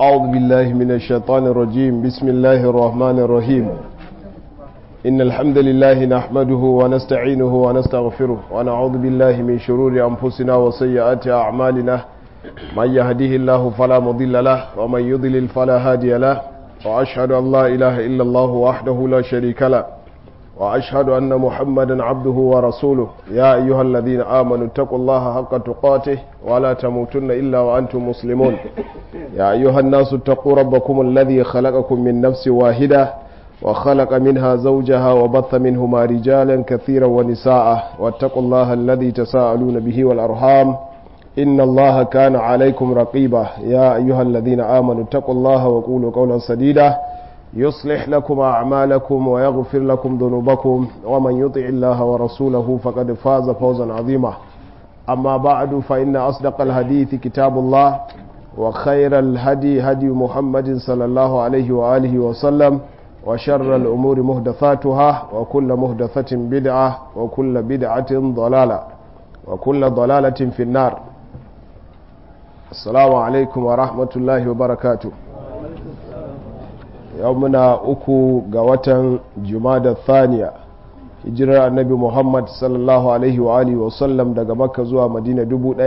أعوذ بالله من الشيطان الرجيم بسم الله الرحمن الرحيم إن الحمد لله نحمده ونستعينه ونستغفره ونعوذ بالله من شرور أنفسنا وسيئات أعمالنا من يهده الله فلا مضل له ومن يضلل فلا هادي له وأشهد أن لا إله إلا الله وحده لا شريك له وأشهد أن محمدا عبده ورسوله يا أيها الذين آمنوا اتقوا الله حق تقاته ولا تموتن إلا وأنتم مسلمون يا أيها الناس اتقوا ربكم الذي خلقكم من نفس واحدة وخلق منها زوجها وبث منهما رجالا كثيرا ونساء واتقوا الله الذي تساءلون به والأرحام إن الله كان عليكم رقيبا يا أيها الذين آمنوا اتقوا الله وقولوا قولا سديدا يصلح لكم أعمالكم ويغفر لكم ذنوبكم ومن يطع الله ورسوله فقد فاز فوزا عظيما أما بعد فإن أصدق الحديث كتاب الله وخير الهدي هدي محمد صلى الله عليه وآله وسلم وشر الأمور مهدثاتها وكل مهدثة بدعة وكل بدعة ضلالة وكل ضلالة في النار السلام عليكم ورحمة الله وبركاته yau muna uku ga watan jumada thaniya hijirar annabi muhammad sallallahu alaihi wa alihi wasallam daga makka zuwa madina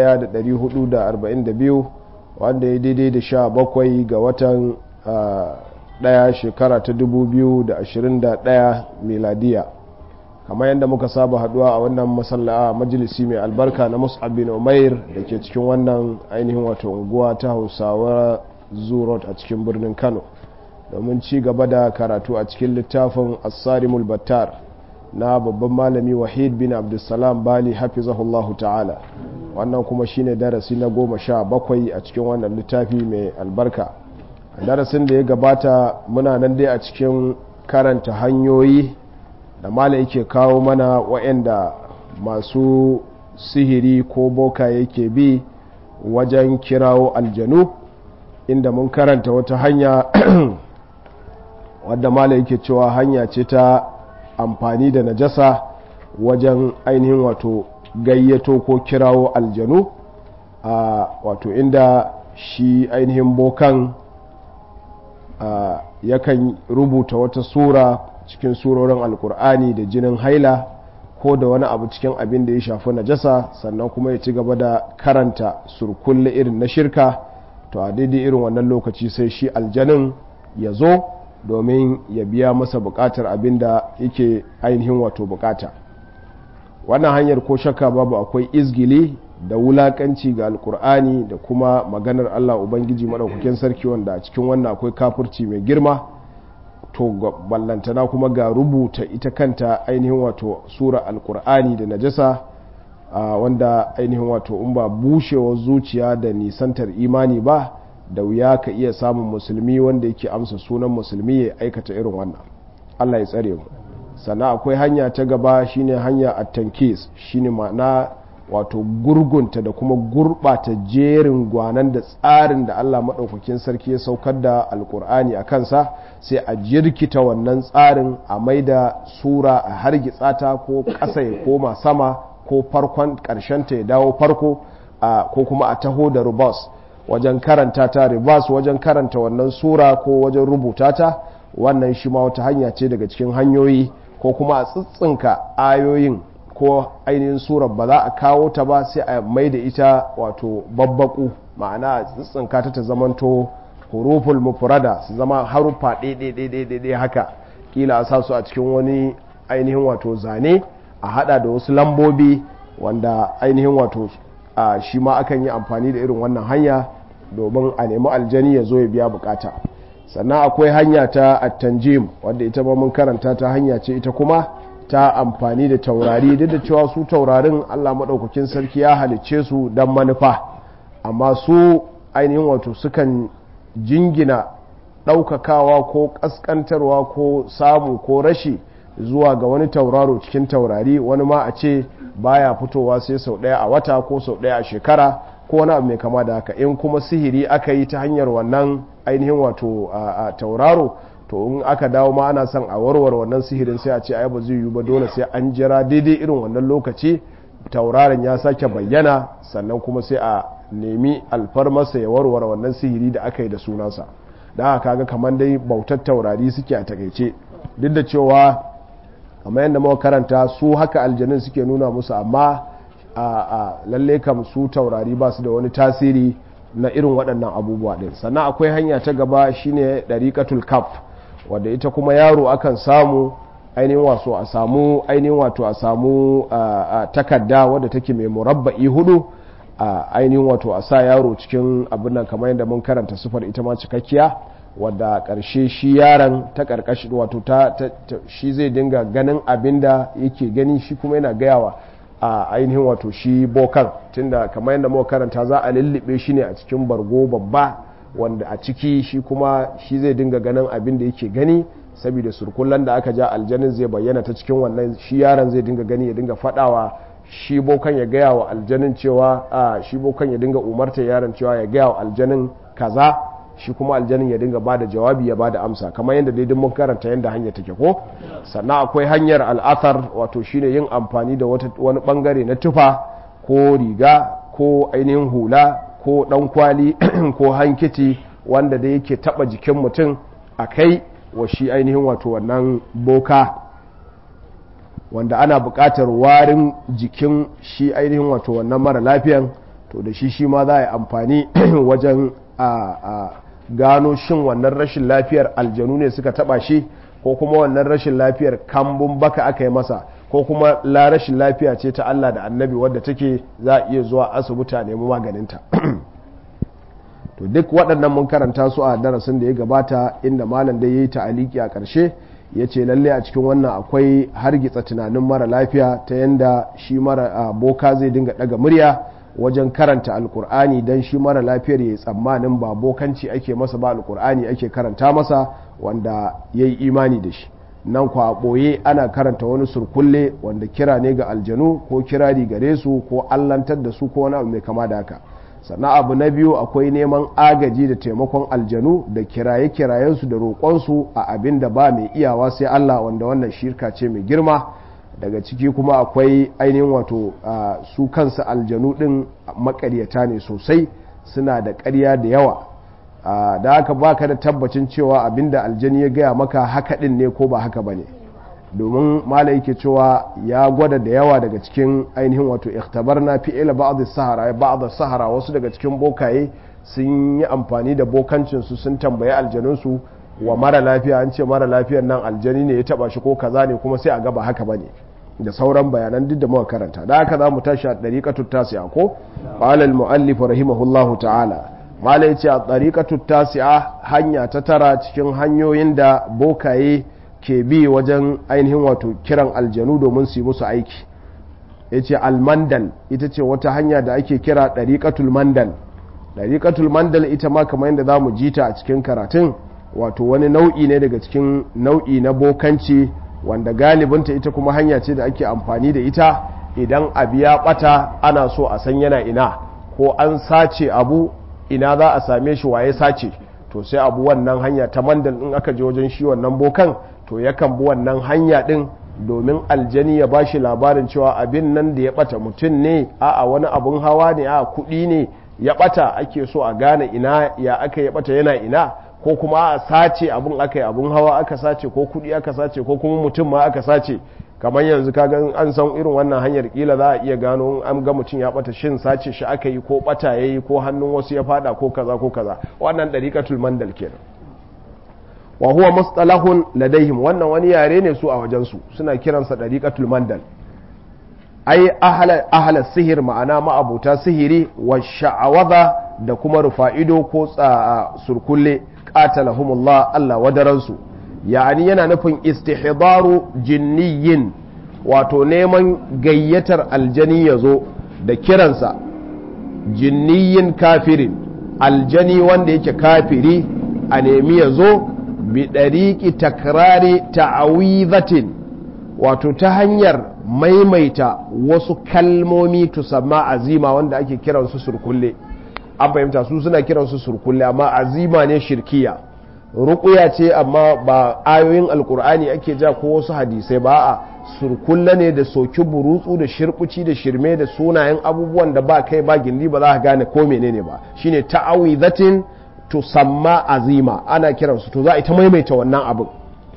1442 wanda ya daidai da sha bakwai ga watan daya shekara ta 2021 miladiya kamar yadda muka saba haduwa a wannan masalla majalisi mai albarka na mus'ab bin umair da ke cikin wannan ainihin wato unguwa ta hausawa zurot a cikin birnin kano domin ci gaba da karatu a cikin littafin asarimul battar na babban malami wahid bin abdulsalam bali hafizahullahu ta'ala wannan kuma shine darasi na goma sha bakwai a cikin wannan littafi mai albarka darasin da ya gabata muna nan dai a cikin karanta hanyoyi da mala yake kawo mana wa'anda masu sihiri ko boka yake bi wajen kirawo aljanu inda mun karanta wata hanya wadda mala yake cewa hanya ce ta amfani da najasa wajen ainihin wato gayyato ko kirawo aljanu a wato inda shi ainihin bokan yakan rubuta wata sura cikin surorin alkur'ani da jinin haila ko da wani abu cikin abin da ya shafi najasa sannan kuma ya ci gaba da karanta surkulle irin na shirka to a daidai irin wannan lokaci sai shi aljanin ya zo domin ya biya masa bukatar abin da yake ainihin wato bukata wannan hanyar ko shakka babu akwai izgili da wulakanci ga alkur'ani da kuma maganar allah ubangiji maɗaukakin sarki wanda a cikin wannan akwai kafurci mai girma to ballantana kuma ga rubuta ita kanta ainihin wato sura alkur'ani da najasa wanda ainihin wato in ba bushewar zuciya da nisantar imani ba da wuya ka iya samun musulmi wanda yake amsa sunan musulmi ya aikata irin wannan Allah ya tsare mu sannan akwai hanya ta gaba shine hanya at-tankis shine ma'ana wato gurgunta da kuma gurbata jerin gwanan da tsarin da Allah maɗaukakin sarki ya saukar da alkur'ani a kansa sai a jirkita wannan tsarin a maida sura a hargitsa ta ko ƙasa ya koma sama ko farkon ƙarshenta ya dawo farko ko kuma a taho da rubas wajen karanta ta ribas wajen karanta wannan sura ko wajen rubuta ta wannan shi ma wata hanya ce daga cikin hanyoyi ko kuma a tsitsinka ayoyin ko ainihin surar ba za a kawo ta ba sai a mai da ita wato babbaku ma'ana a tsitsinka ta ta zamanto huruful mufrada su zama haruffa ɗaiɗaiɗaiɗaiɗai haka kila a sa su a cikin wani ainihin wato zane a hada da wasu lambobi wanda ainihin wato a shi ma akan yi amfani da irin wannan hanya domin a nemi aljani ya zo ya biya bukata sannan akwai hanya ta attanjim wadda ita ma mun karanta ta hanya ce ita kuma ta amfani da taurari duk da cewa su taurarin allah maɗaukakin sarki ya halicce su don manufa amma su ainihin wato sukan jingina ɗaukakawa ko ƙasƙantarwa ko samu ko rashi zuwa ga wani tauraro cikin taurari wani ma a ce baya fitowa sai sau ɗaya a wata ko sau ɗaya a shekara ko wani abu mai kama da haka in kuma sihiri aka yi ta hanyar wannan ainihin wato a tauraro to in aka dawo ma ana son a warware wannan sihirin sai a ce ai ba zai yiwu ba dole sai an jira daidai irin wannan lokaci tauraron ya sake bayyana sannan kuma sai a nemi alfarmasa ya warware wannan sihiri da aka yi da sunansa da haka kaga kamar dai bautar taurari suke a takaice duk da cewa kamar yadda muka karanta su haka aljanun suke nuna musu amma a lalle kam su taurari ba su da wani tasiri na irin waɗannan abubuwa ɗin sannan akwai hanya ta gaba shine ɗariƙatul kaf wadda ita kuma yaro akan samu ainihin wato a samu ainihin wato a samu takarda wadda take mai murabba'i hudu a ainihin wato a sa yaro cikin abin nan kamar yadda mun karanta sufar ita ma cikakkiya wadda ƙarshe shi yaron ta ƙarƙashi wato ta shi zai dinga ganin abin da yake gani shi kuma yana gayawa a ainihin wato shi bokan tunda kamar yadda muka karanta za a lullube shi ne a cikin bargo babba wanda a ciki shi kuma shi zai dinga ganin abin da yake gani saboda surkullan da aka ja aljanin zai bayyana ta cikin wannan shi yaron zai dinga gani ya dinga fadawa shi bokan ya gaya wa aljanin cewa a shi bokan ya dinga umarta yaron cewa ya gaya wa aljanin kaza shi kuma aljanin ya dinga bada jawabi ya bada amsa kamar yadda daidai mun karanta yadda hanya take ko sannan akwai hanyar al'athar wato shine yin amfani da wani bangare na tufa ko riga ko ainihin hula ko dan kwali ko hankiti wanda da yake taba jikin mutum a kai wa shi ainihin wato wannan boka wanda ana buƙatar warin jikin shi ainihin wato wannan mara lafiyan to da shi shi ma za a yi amfani wajen a gano shin wannan rashin lafiyar aljanu ne suka taba shi ko kuma wannan rashin lafiyar kambun baka aka yi masa ko kuma la rashin lafiya ce ta Allah da annabi wadda take za a iya zuwa asibiti a nemi maganinta to duk waɗannan mun karanta su a darasin da ya gabata inda malam da ya yi ta'aliki a ƙarshe ya ce lalle a cikin wannan akwai hargitsa tunanin mara lafiya ta yanda shi mara boka zai dinga ɗaga murya wajen karanta alkur'ani don shi mara lafiyar ya yi tsammanin ba bokanci ake masa ba alkur'ani ake karanta masa wanda ya yi imani da shi nan kwa ɓoye ana karanta wani surkulle wanda kira ne ga aljanu ko kirari gare su ko allantar da su ko wani abu mai kama da haka sannan abu na biyu akwai neman agaji da taimakon aljanu da kiraye-kirayensu da roƙonsu a abin da ba mai iyawa sai allah wanda wannan shirka ce mai girma daga ciki kuma akwai ainihin wato su kansu aljanu din makaryata ne sosai suna da ƙarya da yawa da haka baka da tabbacin cewa abinda aljani ya gaya maka haka din ne ko ba haka ba ne domin mala yake cewa ya gwada da yawa daga cikin ainihin wato ikhtabar na fi'ila ba'd sahara ba'd sahara wasu daga cikin bokaye sun yi amfani da bokancinsu sun tambayi aljanunsu wa mara lafiya an ce mara lafiyar nan aljani ne ya taba shi ko kaza ne kuma sai a gaba haka bane da sauran bayanan duk da muka karanta da haka za mu tashi a ɗariƙatu tasi'a ko qala al-mu'allif rahimahullahu ta'ala mala yace a ɗariƙatu tasi'a hanya ta tara cikin hanyoyin da bokaye ke bi wajen ainihin wato kiran aljanu domin su yi musu aiki yace al-mandal ita ce wata hanya da ake kira ɗariƙatul mandal ɗariƙatul mandal ita ma kamar yadda za mu ji ta a cikin karatun wato wani nau'i ne daga cikin nau'i na bokanci wanda galibinta ita kuma hanya ce da ake amfani da ita idan abu ya bata ana so a san yana ina ko an sace abu ina za a same shi waye sace to sai abu wannan hanya ta mandal in aka je wajen shi wannan bokan to yakan bi wannan hanya din domin aljani ya bashi labarin cewa abin nan da ya bata mutum ne a'a wani abun hawa ne a kuɗi ne ya bata ake so a gane ina ya aka ya bata yana ina ko kuma a sace abun aka yi abun hawa aka sace ko kudi aka sace ko kuma mutum ma aka sace kamar yanzu kaga an san irin wannan hanyar kila za a iya gano an ga mutum ya bata shin sace shi aka yi ko bata yayi ko hannun wasu ya fada ko kaza ko kaza wannan dariqatul mandal kenan wa huwa mustalahun ladaihim wannan wani yare ne su a wajen su suna kiransa dariqatul mandal ai ahla ahla sihir ma'ana ma'abuta sihiri wa sha'awaza da kuma rufa'ido ko surkulle qatalahumullah Allah wadaransu yani yana nufin istihdaru jinniyin wato neman gayyatar aljani yazo da kiransa jinniyin kafirin aljani wanda yake kafiri a nemi yazo bi dariqi takrari ta'awizatin wato ta hanyar maimaita wasu kalmomi tusamma azima wanda ake kiransu surkulle an fahimta su suna kiransu surkulle amma azima ne shirkiya ruƙuya ce amma ba ayoyin alkur'ani ake ja ko wasu hadisai ba a surkulla ne da soki burutsu da shirbuci da shirme da sunayen abubuwan da ba kai ba gindi ba za ka gane ko menene ba shine ta'awizatin tusamma azima ana kiransu to za a ita maimaita wannan abin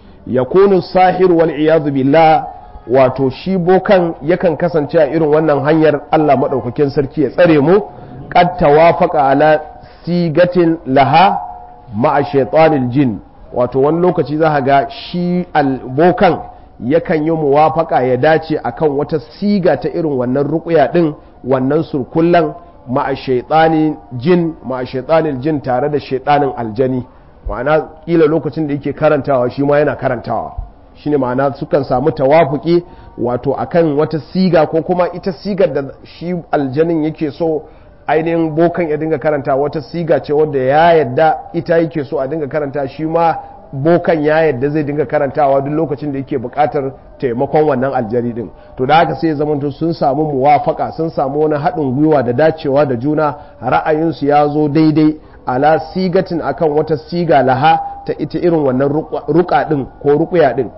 yakunu sahir wal iyadu billah wato shi bokan yakan kasance a irin wannan hanyar Allah madaukakin sarki ya tsare mu qad tawafaqa ala sigatin laha ma'a shaytanil jin wato wani lokaci za ga shi bokan yakan yi muwafaka ya dace akan wata siga ta irin wannan ruƙuya din wannan surkullan ma'a shaytanin jin ma'a shaytanil jin tare da shaytanin aljani ma'ana kila lokacin da yake karantawa shi ma yana karantawa shine ma'ana sukan samu tawafuki wato akan wata siga ko kuma ita sigar da shi aljanin yake so ainihin bokan ya dinga karanta wata siga ce wadda ya yadda ita yake so a dinga karanta shi ma bokan ya yadda zai dinga karantawa duk lokacin da yake bukatar taimakon wannan aljari din to da haka sai zamanto sun samu muwafaka sun samu wani haɗin gwiwa da dacewa da juna ra'ayinsu ya zo daidai ala sigatin akan wata siga laha ta ita irin wannan ruka din ko rukuya din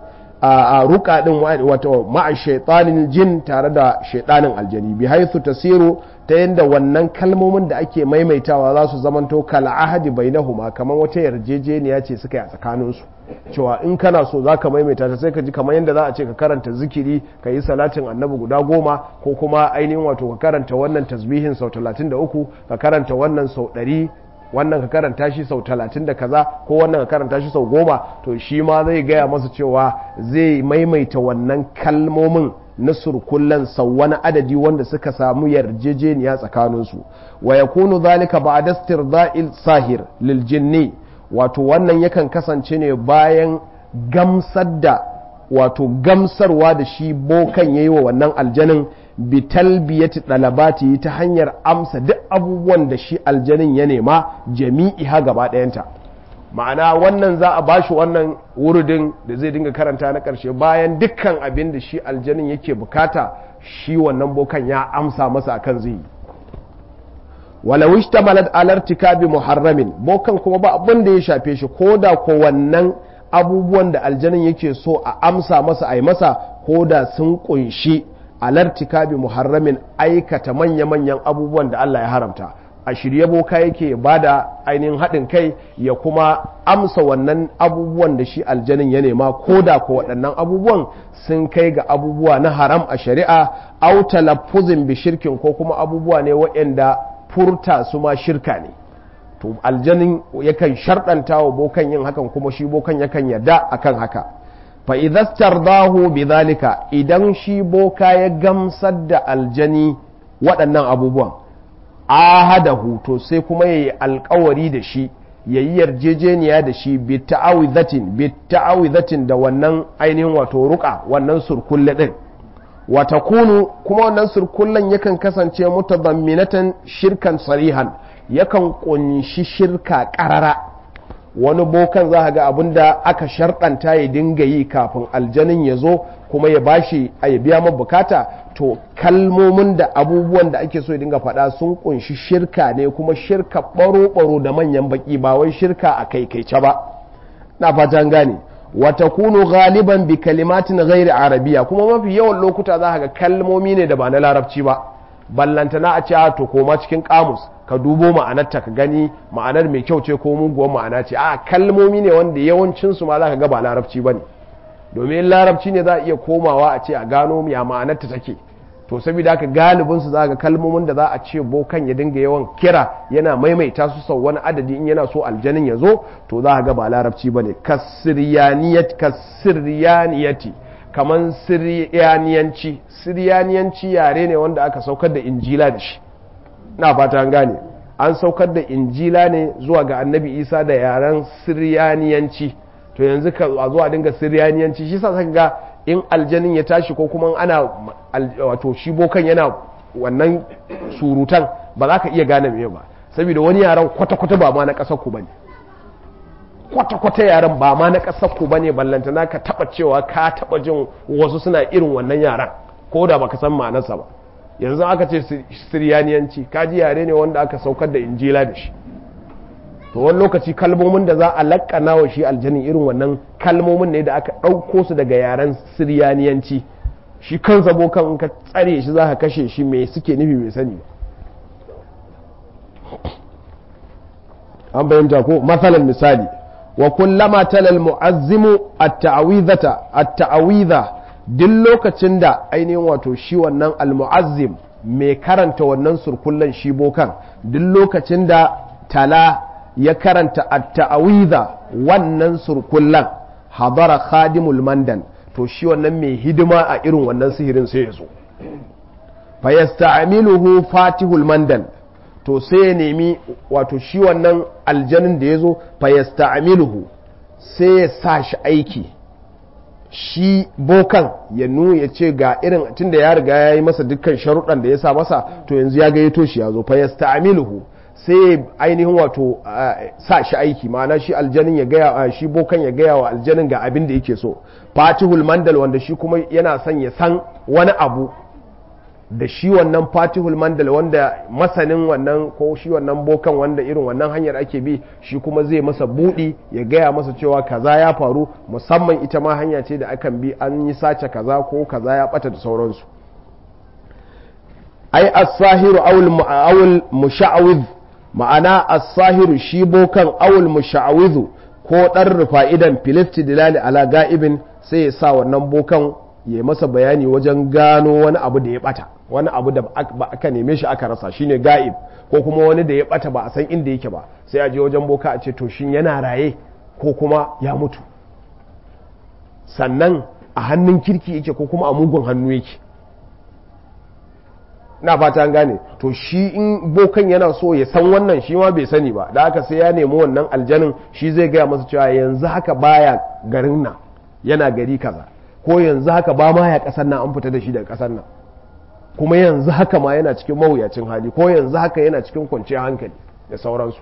a ruka din wato ma'a shaitanin jin tare da shaitanin aljani bi haithu tasiru ta yadda wannan kalmomin da ake maimaitawa za su zamanto kala ahadi bainahuma kamar wata yarjejeniya ce suka yi a tsakaninsu cewa in kana so za ka maimaita ta sai ka ji kamar yadda za a ce ka karanta zikiri ka yi salatin annabi guda goma ko kuma ainihin wato ka karanta wannan tasbihin sau talatin da uku ka karanta wannan sau ɗari wannan ka karanta shi sau talatin da kaza ko wannan ka karanta shi sau goma to shi ma zai gaya masa cewa zai maimaita wannan kalmomin na surkullan sau wani adadi wanda suka samu yarjejeniya tsakaninsu wa ya kunu zalika ba a dastir da'il sahir lil jinni wato wannan yakan kasance ne bayan gamsar da wato gamsarwa da shi bokan ya yi wa wannan aljanin bitalbiyati dalabati ta hanyar amsa duk abubuwan da shi aljanin ya nema jami'i ha gaba ɗayanta ma'ana wannan za a bashi wannan wurudin da zai dinga karanta na ƙarshe bayan dukkan abin da shi aljanin yake bukata shi wannan bokan ya amsa masa akan zai yi walau ishtamalat alartikabi muharramin bokan kuma ba abin da ya shafe shi ko da ko wannan abubuwan da aljanin yake so a amsa masa a yi masa ko da sun kunshi alartikabi muharramin aikata manya-manyan abubuwan da Allah ya haramta a shirye boka yake ba da ainihin haɗin kai ya kuma amsa wannan abubuwan da shi aljanin ya nema ko da ko waɗannan abubuwan sun kai ga abubuwa na haram a shari'a au talaffuzin bi shirkin ko kuma abubuwa ne waɗanda furta su ma shirka ne to aljanin yakan sharɗanta wa bokan yin hakan kuma shi bokan yakan yarda akan haka fa idastar dahu bi zalika idan shi boka ya gamsar da aljani waɗannan abubuwan ahadahu to sai kuma ya yi alkawari da shi ya yi yarjejeniya da shi bi ta'awizatin da wannan ainihin wato ruka wannan surkulle ɗin wata kunu kuma wannan surkullen yakan kasance mutadamminatan shirkan sarihan yakan kunshi shirka ƙarara wani bokan za ga abin da aka sharɗanta ya dinga yi kafin aljanin ya zo kuma ya bashi a ya biya ma bukata to kalmomin da abubuwan da ake so ya dinga faɗa sun kunshi shirka ne kuma shirka ɓaro-ɓaro da manyan baki ba wai shirka a kaikaice ba na fatan gane wata kunu galiban bi kalimatin ghairi arabiya kuma mafi yawan lokuta za ga kalmomi ne da ba na larabci ba ballantana a ce a to koma cikin kamus ka dubo ma'anarta ka gani ma'anar mai kyau ce ko muguwar ma'ana ce a kalmomi ne wanda yawancinsu ma za ka ga ba larabci ba ne domin larabci ne za a iya komawa a ce a gano ya ma'anarta take to saboda haka galibinsu za ga kalmomin da za a ce bokan ya dinga yawan kira yana maimaita su sau wani adadi in yana so aljanin ya zo to za ga ba larabci ba ne kasiriyaniyati kaman siriyaniyanci siriyaniyanci yare ne wanda aka saukar da injila da shi na fata gane an saukar da injila ne zuwa ga annabi isa da yaren siriyaniyanci to yanzu ka a zuwa dinga siriyaniyanci shi sa ga in aljanin ya tashi ko kuma ana wato shi bokan yana wannan surutan ba za ka iya gane me ba saboda wani yaren kwata-kwata ba ma na ƙasar ku bane kwata-kwata yaren ba ma na ƙasar ku bane ballantana ka taba cewa ka taba jin wasu suna irin wannan yaren ko da baka san ma'anarsa ba yanzu aka ce siriyaniyanci kaji yare ne wanda aka saukar da injila da shi to wani lokaci kalmomin da za a lakkana wa shi aljanin irin wannan kalmomin ne da aka ɗauko su daga yaren siriyaniyanci shi kansa bokan in ka tsare shi za ka kashe shi mai suke nufi mai sani an bayyanta ko matsalan misali wa kullama talal mu'azzimu at-ta'awidhata at-ta'awidha duk lokacin da ainihin wato shi wannan al-mu'azzim mai karanta wannan surkullan shi bokan duk lokacin da tala ya karanta at-ta'awidha wannan surkullan hadara khadimul mandan to shi wannan mai hidima a irin wannan sihirin sai ya zo fa yasta'miluhu fatihul mandan to sai ya nemi wato shi wannan aljanin da ya zo fa yasta'miluhu sai ya sa shi aiki shi bokan ya nuna ya ce ga irin tunda ya riga ya yi masa dukkan sharuɗan da ya sa masa to yanzu ya gayyato shi ya zo fa yasta'miluhu sai ainihin wato sa shi aiki ma'ana shi aljanin ya gaya shi bokan ya gaya wa aljanin ga abin da yake so fatihul mandal wanda shi kuma yana son ya san wani abu da shi wannan fatihul mandal wanda masanin wannan ko shi wannan bokan wanda irin wannan hanyar ake bi shi kuma zai masa budi ya gaya masa cewa kaza ya faru musamman ita ma hanya ce da akan bi an yi sace kaza ko kaza ya bata da sauransu ai as-sahiru awul musha'awidh ma'ana as-sahiru shi bokan awul musha'awidhu ko dan rufa'idan filisti dilali ala ga'ibin sai ya sa wannan bokan ya masa bayani wajen gano wani abu da ya bata wani abu da ba aka neme shi aka rasa shine ga'ib ko kuma wani da ya bata ba a san inda yake ba sai a je wajen boka a ce to shin yana raye ko kuma ya mutu sannan a hannun kirki yake ko kuma a mugun hannu yake na fata an gane to shi in bokan yana so ya san wannan shi ma bai sani ba da haka sai ya nemi wannan aljanin shi zai gaya masa cewa yanzu haka baya garin nan yana gari kaza ko yanzu haka ba ma ya kasar nan an fita da shi daga kasar nan kuma yanzu haka ma yana cikin mawuyacin hali ko yanzu haka yana cikin kwanciyar hankali da sauransu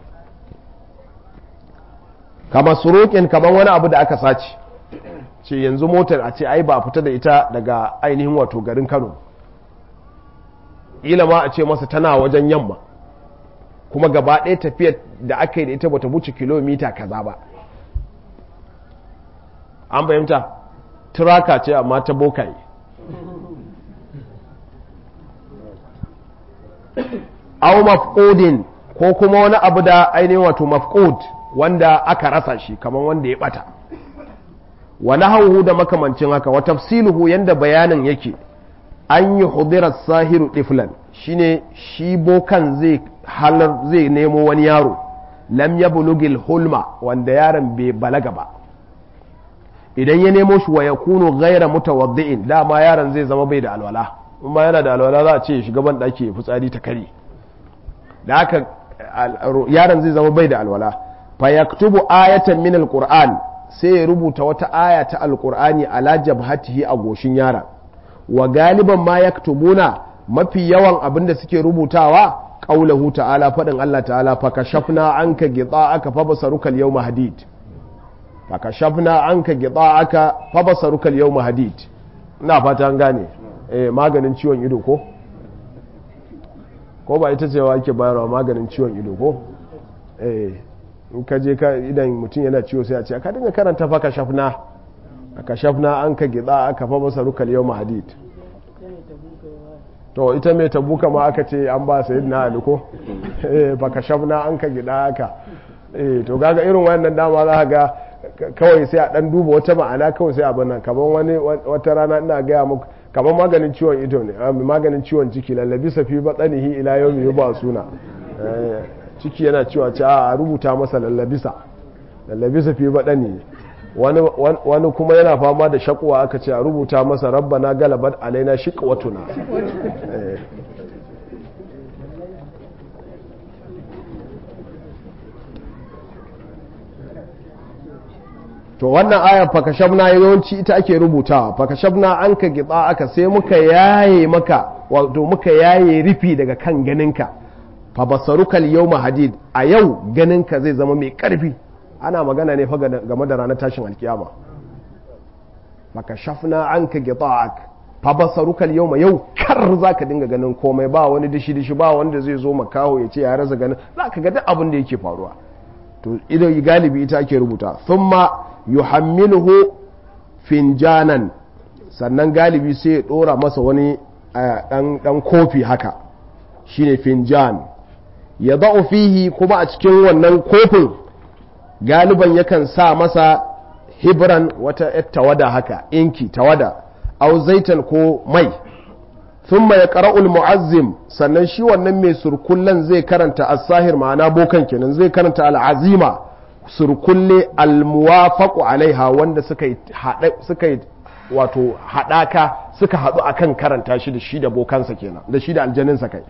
kama surokin kamar wani abu da aka sace ce yanzu motar a ce ai ba a fita da ita daga ainihin wato garin kano ila ma a ce masa tana wajen yamma kuma gaba ɗaya tafiyar da aka yi da ita bata wuce kilomita kaza ba an fahimta turaka ce amma ta bokaye au mafqudin ko kuma wani abu da ainihin wato mafqud wanda aka rasa shi kamar wanda ya bata wa nahawhu da makamancin haka wa tafsiluhu yanda bayanin yake an yi hudirar sahiru tiflan shine shi bokan zai halar zai nemo wani yaro lam ya bulugil hulma wanda yaron bai balaga ba idan ya nemo shi wa ya kunu gaira mutawaddi'in dama yaron zai zama bai da alwala in ma yana da alwala za a ce shugaban ɗaki fitsari ta kare da haka yaron zai zama bai da alwala fa yaktubu ayatan min alquran sai ya rubuta wata aya ta alqur'ani ala jabhatihi a goshin yaron wa galiban ma yaktubuna mafi yawan abin da suke rubutawa qaulahu ta'ala fadin Allah ta'ala fa kashafna anka aka fa basaruka al-yawma hadid fa kashafna anka aka fa basaruka al-yawma hadid ina fata an gane eh maganin ciwon ido ko ko ba ita ce wa ake bayarwa maganin ciwon ido ko eh in ka je ka idan mutum yana ciwo sai a ce ka dinga karanta fa kashafna kashafna an ka gida aka fa masa rukal yau hadid to ita mai tabuka ma aka ce an ba sayid na ali ko ba kashafna an ka gida aka to gaga irin wannan dama za ga kawai sai a dan duba wata ma'ana kawai sai abin nan kaman wani wata rana ina gaya muku kaman maganin ciwon ido ne maganin ciwon ciki lallabi safi batsanihi ila yau mai ba suna ciki yana cewa ce a rubuta masa lallabisa lallabisa fi baɗani wani kuma yana fama da shakuwa aka ce a rubuta masa rabbana galabat alaina shiqwatuna to wannan ayar fakashabna yawanci ita ake rubutawa fakashabna an ka gida aka sai muka yaye maka wato muka yaye rufi daga kan ganinka fa basarukal yawma hadid a yau ganinka zai zama mai karfi ana magana ne fa game da ranar tashin alkiyama maka shafna an ka gita'ak fa basarukal yawma yau kar zaka dinga ganin komai ba wani dishi dishi ba wanda zai zo makaho ya ce ya rasa ganin zaka ga duk abin da yake faruwa to idan galibi ita ake rubuta thumma yuhammiluhu finjanan sannan galibi sai ya dora masa wani dan kofi haka shine finjan ya da'u fihi kuma a cikin wannan kofin galiban yakan sa masa hibran wata tawada haka inki tawada au zaitan ko mai thumma ya qara'ul mu'azzim sannan shi wannan mai surkullen zai karanta as-sahir ma'ana bokan kenan zai karanta al-azima surkulle al-muwafaqu alaiha wanda suka suka wato hadaka suka hadu akan karanta shi da shi da bokansa kenan da shi da aljaninsa kai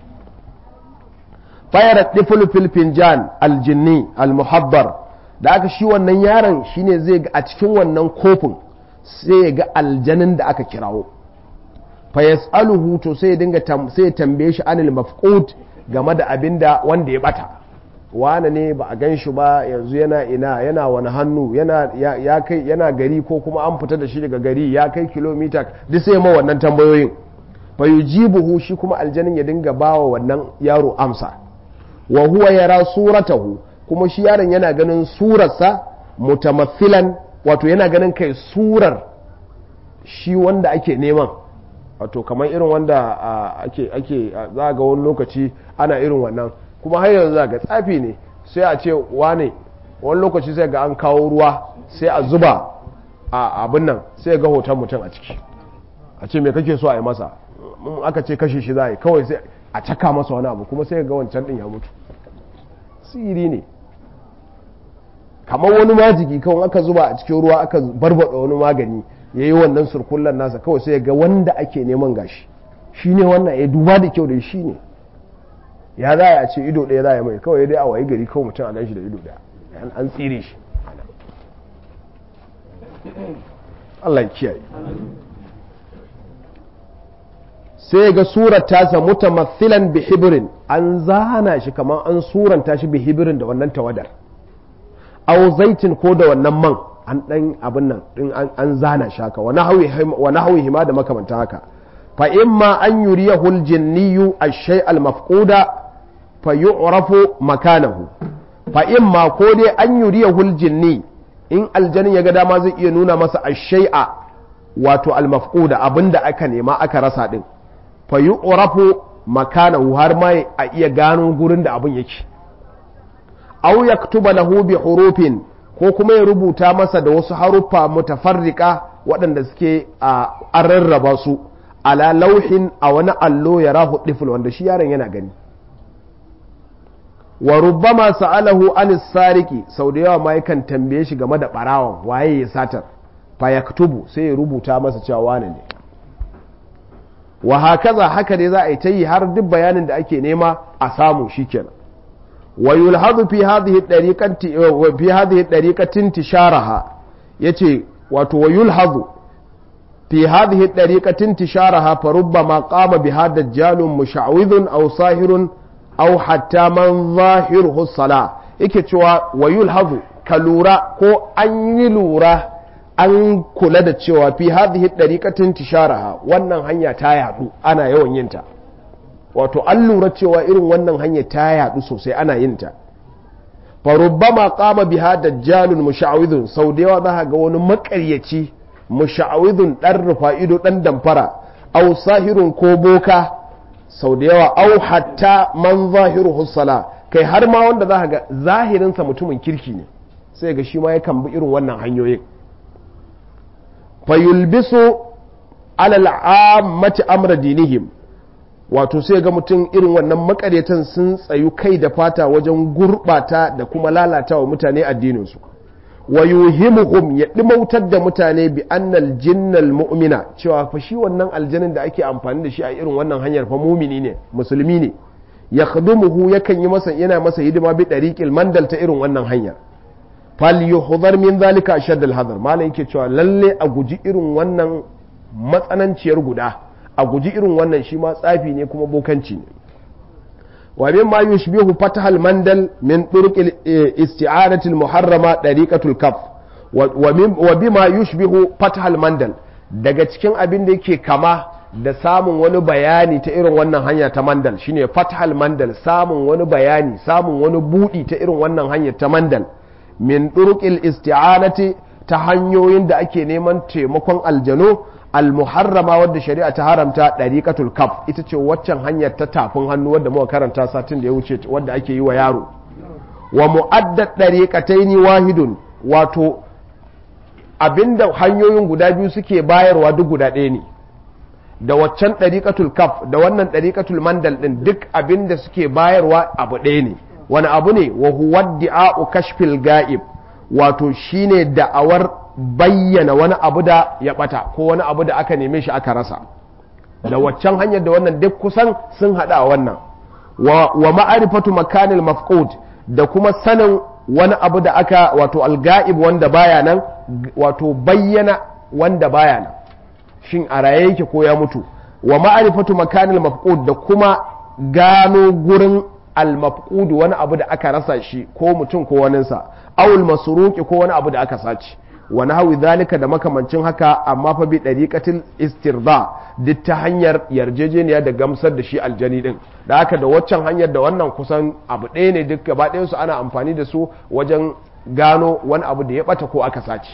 fayar diful fil finjan aljinni almuhabbar da aka shi wannan yaron shine zai ga a cikin wannan kofin sai ya ga aljanin da aka kirawo fa yas'aluhu to sai ya dinga sai ya tambaye shi anil mafqud game da abinda wanda ya bata wane ne ba a gan shi ba yanzu yana ina yana wani hannu yana ya kai yana gari ko kuma an fita da shi daga gari ya kai kilomita duk sai ma wannan tambayoyin fa yujibuhu shi kuma aljanin ya dinga bawa wannan yaro amsa wa huwa yara suratahu kuma shi yaron yana ganin surarsa mutamathilan wato yana ganin kai surar shi wanda ake neman wato kamar irin wanda ake ake za ga wani lokaci ana irin wannan kuma har yanzu za ga tsafi ne sai a ce wane wani lokaci sai ga an kawo ruwa sai a zuba a abin nan sai ga hoton mutum a ciki a ce me kake so a yi masa aka ce kashe shi za a yi kawai sai a caka masa wani abu kuma sai ga wancan din ya mutu siri ne kamar wani majigi kawai aka zuba a cikin ruwa aka barbada wani magani ya yi wannan surkullan nasa kawai sai ga wanda ake neman gashi shi ne wannan ya duba da kyau da shi ne ya za a ce ido ɗaya za a mai kawai dai a wayi gari kawai mutum a gan shi da ido ɗaya an tsire shi Allah ya kiyaye sai ga surar tasa mutamathilan bi hibrin an zana shi kamar an suranta shi bi hibrin da wannan tawadar aw zaitin ko da wannan man an dan abin nan din an zana shi haka wa nahwi hima da makamanta haka fa imma an yuriyahu aljinniyu ash-shay al-mafquda fa yu'rafu makanahu fa imma ko dai an yuriyahu aljinni in aljanin ya ga dama zai iya nuna masa ash-shay'a wato al-mafquda abinda aka nema aka rasa din fa yu'rafu makanahu har ma a iya gano gurin da abin yake aw yaktuba lahu bi hurufin ko kuma ya rubuta masa da wasu haruffa mutafarrika waɗanda suke a rarraba su ala lauhin a wani allo ya rahu ɗifil wanda shi yaron yana gani wa rubbama sa'alahu an sariki sau da yawa ma yakan tambaye shi game da ɓarawan waye ya satar fa yaktubu sai ya rubuta masa cewa wane ne wa hakaza haka dai za a yi ta yi har duk bayanin da ake nema a samu shikenan wa yulhadu fi hadhihi dariqati fi hadhihi dariqatin tisharaha yace wato wa yulhadu fi hadhihi dariqatin tisharaha fa rubbama qama biha dajjalun musha'widhun aw sahirun aw hatta man zahiruhu salah yake cewa wa yulhadu ka lura ko an yi lura an kula da cewa fi hadhihi dariqatin tisharaha wannan hanya ta yadu ana yawan yin ta wato an lura cewa irin wannan hanya ta yadu sosai ana yin ta fa rubbama qama biha dajjalun musha'widhun sau da yawa za ga wani makaryaci musha'widhun dan rufa ido dan damfara aw sahirun ko boka sau da yawa aw hatta man zahiruhu sala kai har ma wanda za ga zahirinsa mutumin kirki ne sai ga shi ma yakan bi irin wannan hanyoyin fayulbisu alal ammati amra dinihim wato sai ga mutum irin wannan makaryatan sun tsayu kai da fata wajen gurbata da kuma lalata wa mutane addininsu wa yuhimuhum ya dimautar da mutane bi annal jinnal mu'mina cewa fa shi wannan aljanin da ake amfani da shi a irin wannan hanyar fa mumini ne musulmi ne ya khadumuhu yakan yi masa yana masa hidima bi dariqil mandal ta irin wannan hanyar fal yuhdhar min zalika ashadd al hadar malam yake cewa lalle a guji irin wannan matsananciyar guda a guji irin wannan shi ma tsafi ne kuma bokanci ne wa mimma yushbihu fatahal mandal min turuq isti'anati al muharrama dariqatul kaf wa bima yushbihu fatahal mandal daga cikin abin da yake kama da samun wani bayani ta irin wannan hanya ta mandal shine fatahal mandal samun wani bayani samun wani budi ta irin wannan hanya ta mandal min ɗurƙil isti'anati ta hanyoyin da ake neman taimakon aljanu al-muharrama wadda shari'a ta haramta dariqatul kaf ita ce waccan hanyar ta tafin hannu wadda muka karanta satin da ya wuce wadda ake yi wa yaro wa mu'addad dariqataini wahidun wato abinda hanyoyin guda biyu suke bayarwa duk guda ɗaya ne da waccan ɗariƙatul kaf da wannan ɗariƙatul mandal ɗin duk abinda suke bayarwa abu ɗaya ne wani abu ne wa huwa di'a'u kashfil ga'ib wato shine da'awar bayyana wani abu da ya ɓata ko wani abu da aka neme shi aka rasa da waccan hanyar da wannan duk kusan sun haɗa a wannan wa ma'arifatu makanil mafqud da kuma sanin wani abu da aka wato alga'ib wanda baya nan wato bayyana wanda baya nan shin a raye yake ko ya mutu wa ma'arifatu makanil mafqud da kuma gano gurin al-mafqud wani abu da aka rasa shi ko mutum ko waninsa awul masruqi ko wani abu da aka sace wa nahwi zalika da makamancin haka amma fa bi dariqatil istirda duk ta hanyar yarjejeniya da gamsar da shi aljani din da haka da waccan hanyar da wannan kusan abu ɗaya ne duk gaba ɗayan su ana amfani da su wajen gano wani abu da ya bata ko aka sace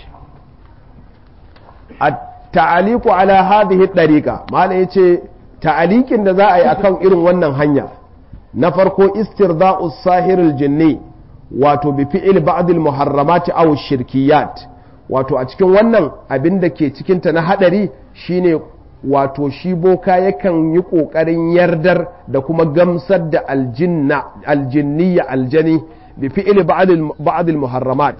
ta'aliku ala hadhihi dariqa mala yace ta'alikin da za a yi akan irin wannan hanya na farko istirda'u sahiril jinni wato bi fi'il ba'd al muharramati aw shirkiyat wato a cikin wannan abin da ke cikin ta na hadari shine wato shi boka yakan yi kokarin yardar da kuma gamsar da aljinna aljinniya aljani bi fi'il ba'd al muharramat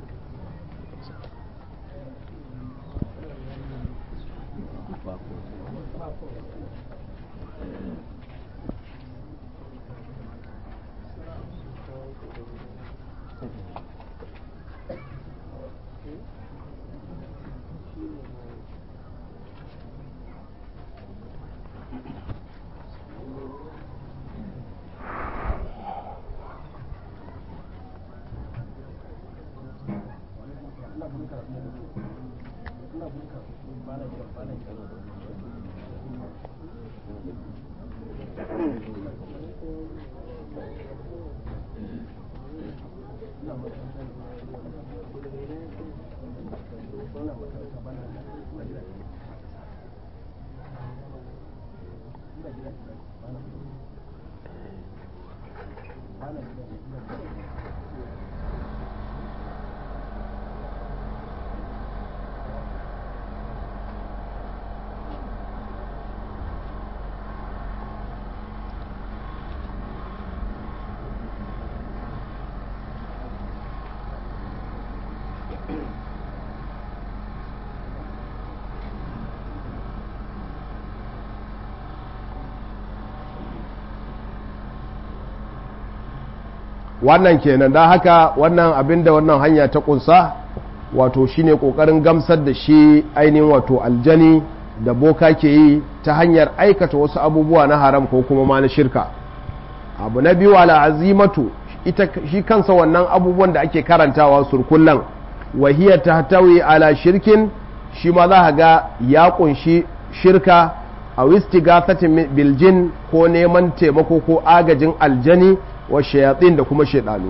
wannan kenan da haka wannan abin da wannan hanya ta kunsa wato shine kokarin gamsar da shi ainihin wato aljani da boka ke yi ta hanyar aikata wasu abubuwa na haram ko kuma ma na shirka abu na biyu ala azimatu ita shi kansa wannan abubuwan da ake karantawa surkullan wahiyar ta tawi ala shirkin shi ma za ga ya kunshi shirka a wistigathatin biljin ko neman taimako ko agajin aljani wa shayatsin da kuma shaidanu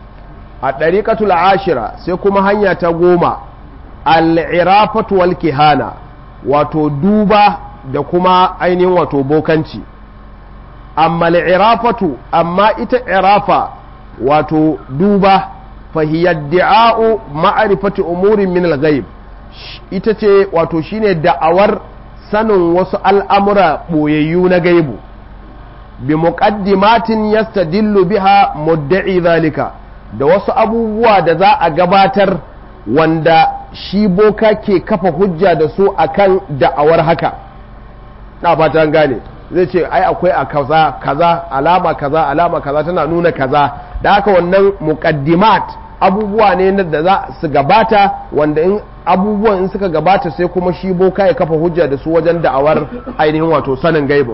a ɗariƙatul ashira sai kuma hanya ta goma al'irafatu wal kihana wato duba da kuma ainihin wato bokanci amma al'irafatu amma ita irafa wato duba fahiyadda'a'u ma'arifati umurin min al-ghaib ita ce wato shine da'awar sanin wasu al'amura ɓoyayyu na gaibu bi muqaddimatin yastadillu biha mudda'i zalika da wasu abubuwa da za a gabatar wanda shi boka ke kafa hujja da su akan da'awar haka na fatan gane zai ce ai akwai a kaza kaza alama kaza alama kaza tana nuna kaza da haka wannan muqaddimat abubuwa ne da za su gabata wanda in abubuwan in suka gabata sai kuma shi boka ya kafa hujja da su wajen da'awar ainihin wato sanin gaibin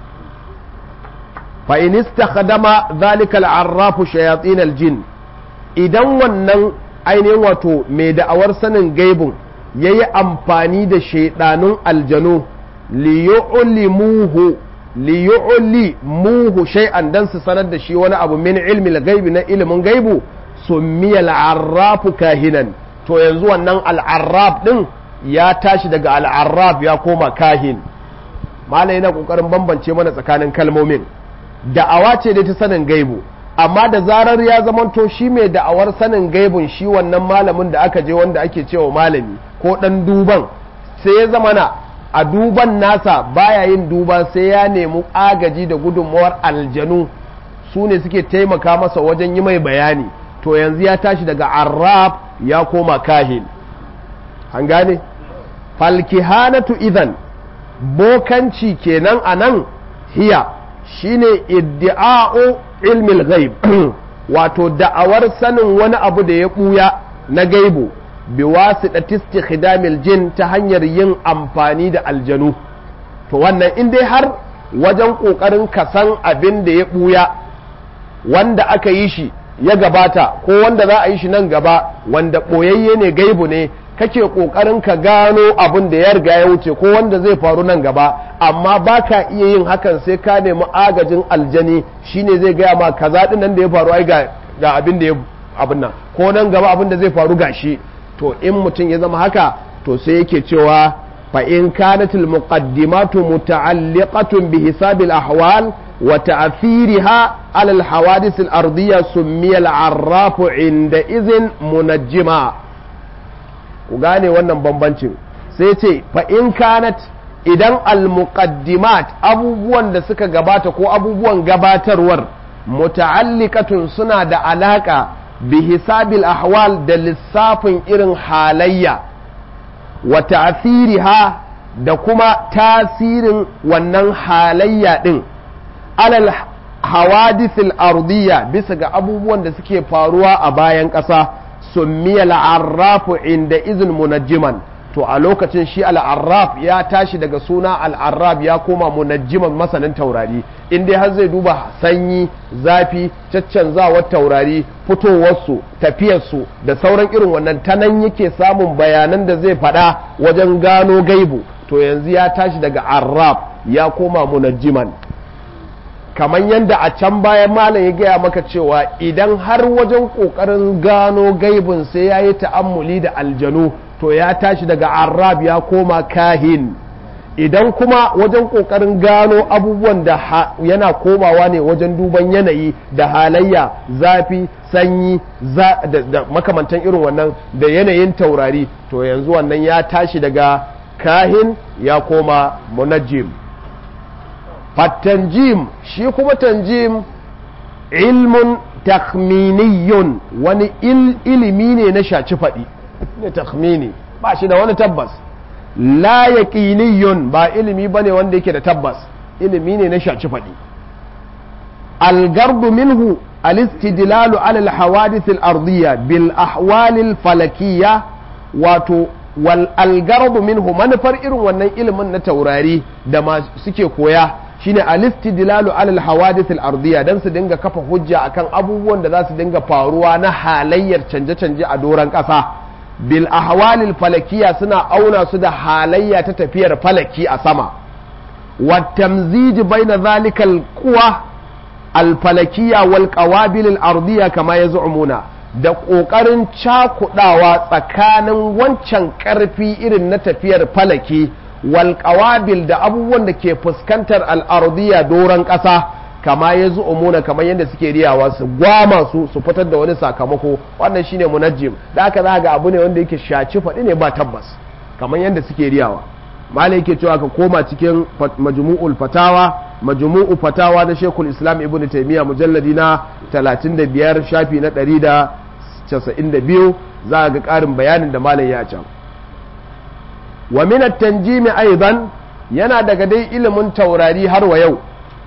fa in istakhdama dhalika al-arrafu shayatin al-jin idan wannan ainihin wato mai da'awar sanin gaibin yayi amfani da shaidanun aljanu liyu'limuhu liyu'limuhu shay'an dan su sanar da shi wani abu min ilmi al-gaibi na ilimin gaibu summiya al-arrafu kahinan to yanzu wannan al-arraf din ya tashi daga al'arraf ya koma kahin malam yana kokarin bambance mana tsakanin kalmomin da'awa ce dai ta sanin gaibu amma da zarar ya zamanto shi mai da'awar sanin gaibun shi wannan malamin da aka je wanda ake cewa malami ko dan duban sai ya zamana a duban nasa baya yin duba sai ya nemi agaji da gudunmawar aljanu su ne suke taimaka masa wajen yi mai bayani to yanzu ya tashi daga arraf ya koma kahin an gane falkihanatu idan bokanci kenan a nan hiya shine iddi'a'u ilmil ghaib wato da'awar sanin wani abu da ya buya na gaibu bi wasiɗati istikhdamil jin ta hanyar yin amfani da aljanu to wannan in dai har wajen ƙoƙarin kasan abin da ya buya wanda aka yi shi ya gabata ko wanda za a yi shi nan gaba wanda ɓoyayye ne gaibu ne kake ƙoƙarin ka gano abin da ya riga ya wuce ko wanda zai faru nan gaba amma ba ka iya yin hakan sai ka nemi agajin aljani shine zai gaya ma kaza ɗin nan da ya faru ai ga abin da ya abin nan ko nan gaba abin da zai faru gashi to in mutum ya zama haka to sai yake cewa fa in kanatil muqaddimatu muta'alliqatun bi hisabil ahwal wa ta'thiriha ala al hawadith al ardiyya summiya al arraf inda izin munajjima ku gane wannan bambancin sai ce fa in kanat idan al muqaddimat abubuwan da suka gabata ko abubuwan gabatarwar muta'alliqatun suna da alaka bi hisabil ahwal da lissafin irin halayya wa ta'thiriha da kuma tasirin wannan halayya din alal hawadithil ardiyya bisa ga abubuwan da suke faruwa a bayan ƙasa summiya al'arrafu inda izin munajjiman to a lokacin shi al'arraf ya tashi daga suna al'arraf ya koma munajjiman masanin taurari in dai har zai duba sanyi zafi caccanzawar taurari fitowarsu tafiyarsu da sauran irin wannan ta nan yake samun bayanan da zai faɗa wajen gano gaibu to yanzu ya tashi daga arraf ya koma munajjiman kamar yadda a can bayan malam ya gaya maka cewa idan har wajen ƙoƙarin gano gaibin sai ya yi ta'ammuli da aljanu to ya tashi daga arab ya koma kahin idan kuma wajen ƙoƙarin gano abubuwan da yana komawa ne wajen duban yanayi da halayya zafi sanyi da makamantan irin wannan da yanayin taurari to yanzu wannan ya tashi daga kahin ya koma munajjim fattanjim shi kuma tanjim ilmun takhminiyun wani ilimi ne na shaci faɗi ne takhmini ba shi da wani tabbas la yaqiniyun ba ilimi bane wanda yake da tabbas ilimi ne na shaci faɗi algardu minhu alistidlalu ala alhawadith alardiyya bil ahwal alfalakiyya wato wal algardu minhu manufar irin wannan ilimin na taurari da ma suke koya shine alistidlalu ala alhawadith alardiyya dan su dinga kafa hujja akan abubuwan da za su dinga faruwa na halayyar canje-canje a doron ƙasa bil ahwalil falakiya suna auna su da halayya ta tafiyar falaki a sama wa tamziji baina zalikal quwa al falakiya wal qawabil al ardiya kama yaz'umuna da kokarin cakudawa tsakanin wancan karfi irin na tafiyar falaki wal qawabil da abubuwan da ke fuskantar al ardiya doron ƙasa kama ya umuna kamar yadda suke riyawa su gwama su su fitar da wani sakamako wannan shine munajjim da aka za ga abu ne wanda yake shaci faɗi ne ba tabbas kamar yadda suke riyawa malai yake cewa ka koma cikin majmu'ul fatawa majmu'u fatawa na shekul islam ibn taymiya mujalladi na 35 shafi na 192 za ga ƙarin bayanin da malai ya can wa min at-tanjimi aidan yana daga dai ilimin taurari har wa yau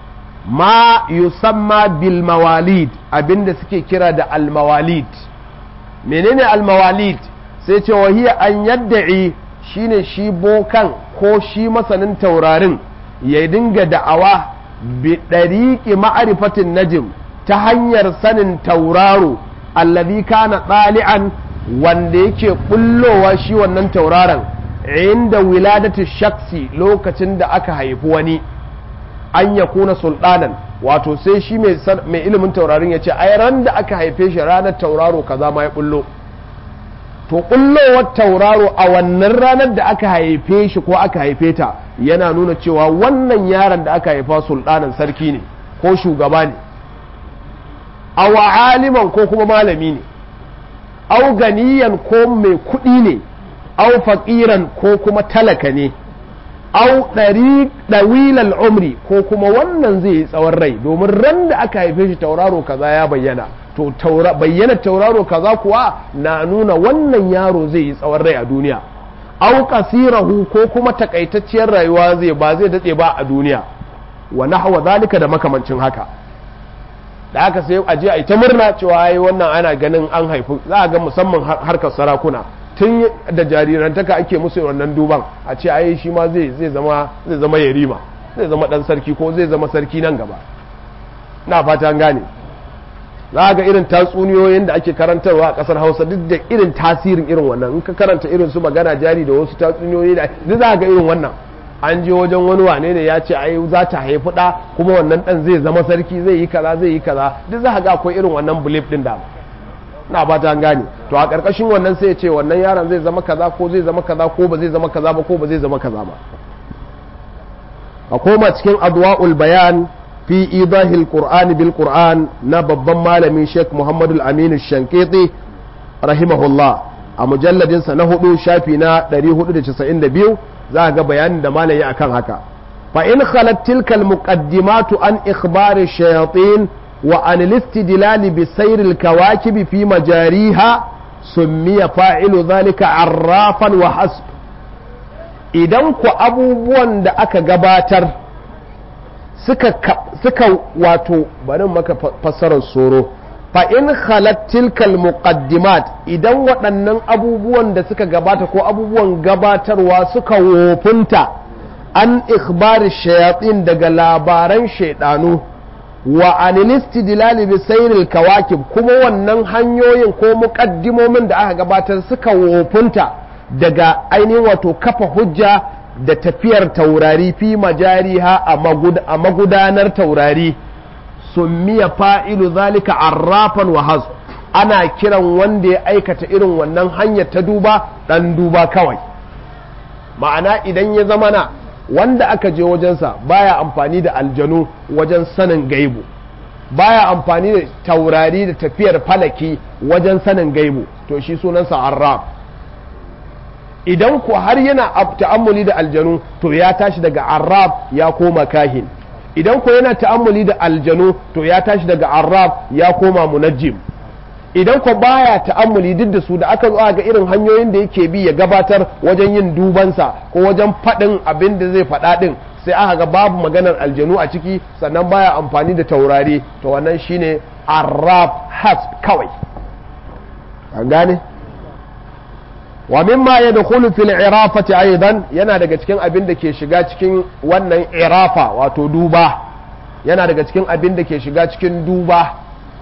ma yusamma bil mawalid abinda suke kira da al mawalid menene al mawalid sai ce wahiya an yadda'i shine shi bokan ko shi masanin taurarin ya dinga da'awa bi ɗariƙi ma'arifatin najim ta hanyar sanin tauraro allazi kana ɗali'an wanda yake bullowa shi wannan tauraron inda wiladatu shaksi lokacin da aka haifi wani an ya kuna sultanan wato sai shi mai ilimin taurarin ya ce ai ran da aka haife shi ranar tauraro kaza ma ya bullo to ƙullowar tauraro a wannan ranar da aka haife shi ko aka haife ta yana nuna cewa wannan yaron da aka haifa sultanin sarki ne ko shugaba ne awa aliman ko kuma malami ne au ganiyan ko mai kuɗi ne au faƙiran ko kuma talaka ne au ɗari ɗawilal umri ko kuma wannan zai yi tsawon rai domin ran da aka haife shi tauraro kaza ya bayyana to bayyana tauraro kaza kuwa na nuna wannan yaro zai yi tsawon rai a duniya au kasirahu ko kuma takaitacciyar rayuwa zai ba zai datse ba a duniya wa nahwa zalika da makamancin haka da haka sai a je a yi ta murna cewa ai wannan ana ganin an haifi za a ga musamman harkar sarakuna tun da jarirantaka ake musu wannan duban a ce ai shi ma zai zai zama zai zama yarima zai zama dan sarki ko zai zama sarki nan gaba na fata an gane za ga irin tatsuniyoyin da ake karantarwa a kasar hausa duk da irin tasirin irin wannan in ka karanta irin su magana jari da wasu tatsuniyoyi da duk za ga irin wannan an je wajen wani wane ne ya ce ai za ta haifi ɗa kuma wannan ɗan zai zama sarki zai yi kaza zai yi kaza duk za ga akwai irin wannan belief din da na ba ta gane to a ƙarƙashin wannan sai ya ce wannan yaron zai zama kaza ko zai zama kaza ko ba zai zama kaza ba ko ba zai zama kaza ba a koma cikin adwa'ul bayan fi idahil qur'an bil qur'an na babban malami Sheikh Muhammadu Aminu Shankiti rahimahullah a mujalladin sa na hudu shafi na 492 za ga bayanin da malami akan haka fa in khalat tilka al muqaddimatu an ikhbari shayatin wa an al-istidlal bi sayr al kawakib fi majariha summiya fa'ilu dhalika arrafan wa hasb idan ku abubuwan da aka gabatar suka, suka wato bari maka fassarar soro fa in khalat tilkal muqaddimat idan waɗannan abubuwan da suka gabata ko abubuwan gabatarwa suka wofunta an ikhbari shayatin daga labaran shaidanu wa anilistidlali bi sayril kawakib kuma wannan hanyoyin ko muƙaddimomin da aka gabatar suka wofunta daga ainihin wato kafa hujja da tafiyar taurari fi majariha a magudanar taurari summiya fa'ilu zalika arrafan wa hazu ana kiran wanda ya aikata irin wannan hanyar ta duba ɗan duba kawai ma'ana idan ya zama na wanda aka je wajensa baya amfani da aljanu wajen sanin gaibu baya amfani da taurari da tafiyar falaki wajen sanin gaibu to shi sunansa arraf idan ku har yana ta'ammuli da aljanu to ya tashi daga arab ya koma kahin idan ku yana ta'ammuli da aljanu to ya tashi daga arab ya koma munajjim idan ku baya ta'ammuli duk da su da aka zo ga irin hanyoyin da yake bi ya gabatar wajen yin dubansa ko wajen faɗin abin da zai faɗa ɗin sai aka ga babu maganar aljanu a ciki sannan baya amfani da taurari to wannan shine arab hasb kawai an gane wa mimma yadkhulu fil irafati aidan yana daga cikin abin da ke shiga cikin wannan irafa wato duba yana daga cikin abin da ke shiga cikin duba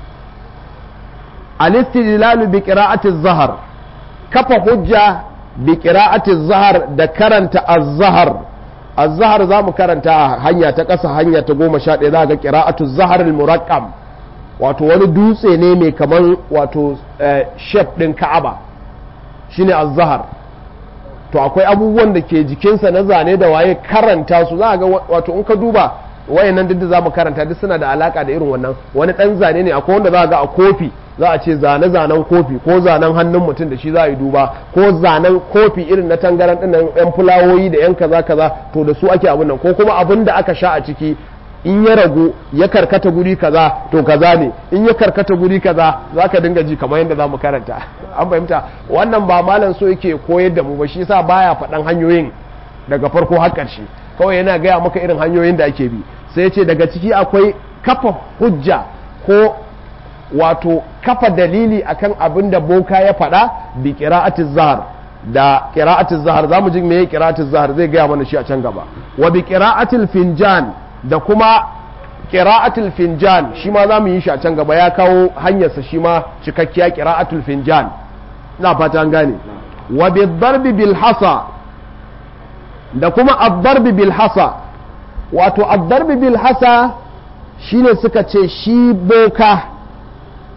al-istidlalu bi qira'ati az-zahr kafa hujja bi qira'ati az-zahr da karanta az-zahr az-zahr zamu karanta hanya ta kasa hanya ta 11 za ga qira'atu az-zahr al-muraqqam wato wani dutse ne mai kaman wato shape din Ka'aba shine az-zahar to akwai abubuwan da ke jikinsa na zane da waye karanta su za ga wato in ka duba wayannan duk da zamu karanta duk suna da alaka da irin wannan wani dan zane ne akwai wanda za ga a kofi za a ce zane zanen kofi ko zanen hannun mutum da shi za a yi duba ko zanen kofi irin na tangaran din nan yan fulawoyi da yan kaza kaza to da su ake abun nan ko kuma abin da aka sha a ciki in ya ragu ya karkata guri kaza to kaza ne in ya karkata guri kaza za ka dinga ji kamar yadda za mu karanta an fahimta wannan ba malam so yake koyar da mu ba shi yasa baya faɗan hanyoyin daga farko har ƙarshe kawai yana gaya maka irin hanyoyin da ake bi sai ya ce daga ciki akwai kafa hujja ko wato kafa dalili akan abin da boka ya faɗa bi qira'atiz zahar da qira'atiz zahar zamu ji meye qira'atiz zahar zai gaya mana shi a can gaba wa bi qira'atil finjan da kuma qira'atul finjan shi ma za mu yi shi a can gaba ya kawo hanyarsa shi ma cikakkiya qira'atul finjan na fata an gane wa bi darbi bil hasa da kuma ad-darbi bil hasa wato ad-darbi bil hasa shine suka ce shi boka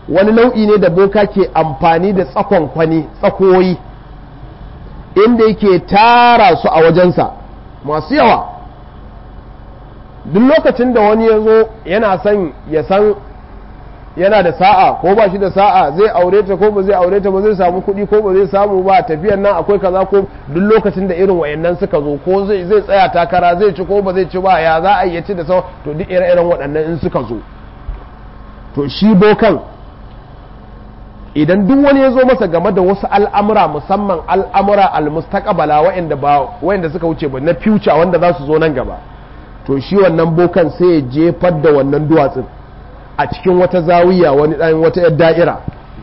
wani nau'i ne da boka ke amfani da tsakon kwani tsakoyi inda yake tara su a wajensa masu yawa duk lokacin da wani ya zo yana son ya san yana da sa'a ko ba shi da sa'a zai aure ta ko ba zai aure ta ba zai samu kuɗi ko ba zai samu ba tafiyan nan akwai kaza ko duk lokacin da irin wayannan suka zo ko zai zai tsaya takara zai ci ko ba zai ci ba ya za a yi ci da sau to duk ire-iren waɗannan in suka zo to shi bokan idan duk wani ya zo masa game da wasu al'amura musamman al'amura al-mustaqbala wa'anda ba wa'anda suka wuce ba na future wanda za su zo nan gaba to shi wannan bokan sai ya jefar da wannan duwatsun a cikin wata zawiya wani dan wata yar da'ira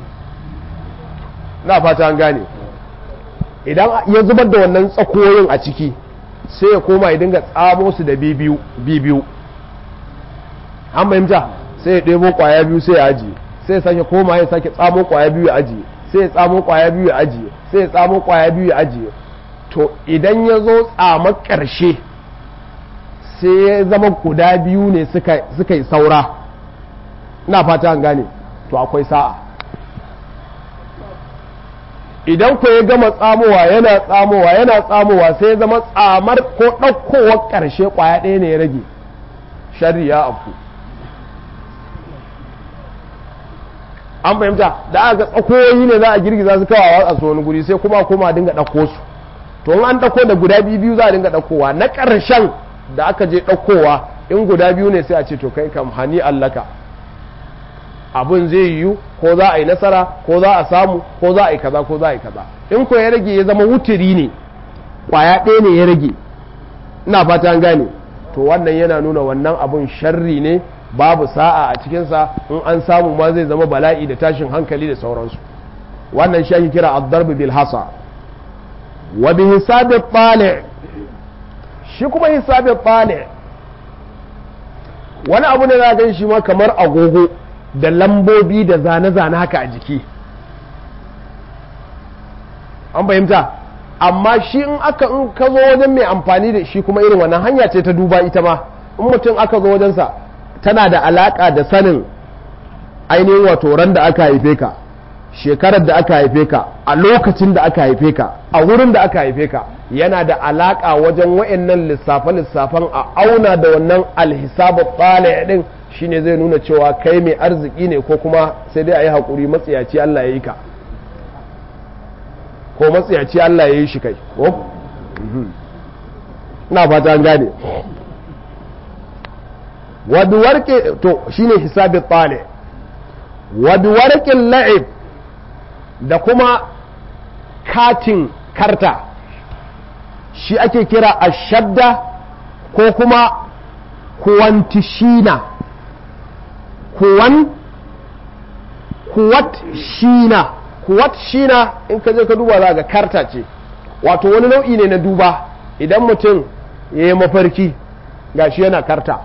na fata an gane idan ya zubar da wannan tsakoyin a ciki sai ya koma ya dinga tsamo su da bibiyu bibiyu an fahimta sai ya ɗebo ƙwaya biyu sai ya ajiye sai ya sake koma ya sake tsamo ƙwaya biyu ya ajiye sai ya tsamo ƙwaya biyu ya ajiye sai ya tsamo ƙwaya biyu ya ajiye to idan ya zo tsamar ƙarshe sai ya zama guda biyu ne suka yi saura ina fata an gane to akwai sa'a idan ku ya gama tsamowa yana tsamowa yana tsamowa sai ya zama tsamar ko ɗaukowar ƙarshe ƙwaya ɗaya ne ya rage shari ya afku an fahimta da aka tsakoyi ne za a girgiza su kawawa a wani guri sai kuma kuma dinga ɗauko su to in an ɗauko da guda biyu biyu za a dinga ɗaukowa na ƙarshen da aka je ɗaukowa in guda biyu ne sai a ce to kai kam hani allaka abin zai yiwu ko za a yi nasara ko za a samu ko za a yi kaza ko za a yi kaza in ko ya rage ya zama wuturi ne kwaya ɗaya ne ya rage ina fata an gane to wannan yana nuna wannan abun sharri ne babu sa'a a cikinsa in an samu ma zai zama bala'i da tashin hankali da sauransu wannan shi ake kira ad-darb bil hasa wa bi hisabi tali shi kuma hisabi tali wani abu ne za gan shi ma kamar agogo da lambobi da zane-zane haka a jiki an fahimta amma shi in aka in ka zo wajen mai amfani da shi kuma irin wannan hanya ce ta duba ita ma in mutum aka zo wajensa tana da alaka da sanin ainihin wato ran da aka haife ka shekarar da aka haife ka a lokacin da aka haife ka a wurin da aka haife ka yana da alaka wajen wa'annan lissafe-lissafen a auna da wannan alhisabu tsale din shine zai nuna cewa kai mai arziki ne ko kuma sai dai a yi haƙuri matsiyaci Allah ya yi ka ko matsiyaci Allah ya yi shi kai ko? na fata an gane wadda warke to shine hisabi tsale wadda warkin la'ib da kuma katin karta shi ake kira ashadda ko kuma kuwantishina kuwan kuwat shina kuwat shina in ka je ka duba za ga karta ce wato wani nau'i ne na duba idan mutum ya yi mafarki gashi yana karta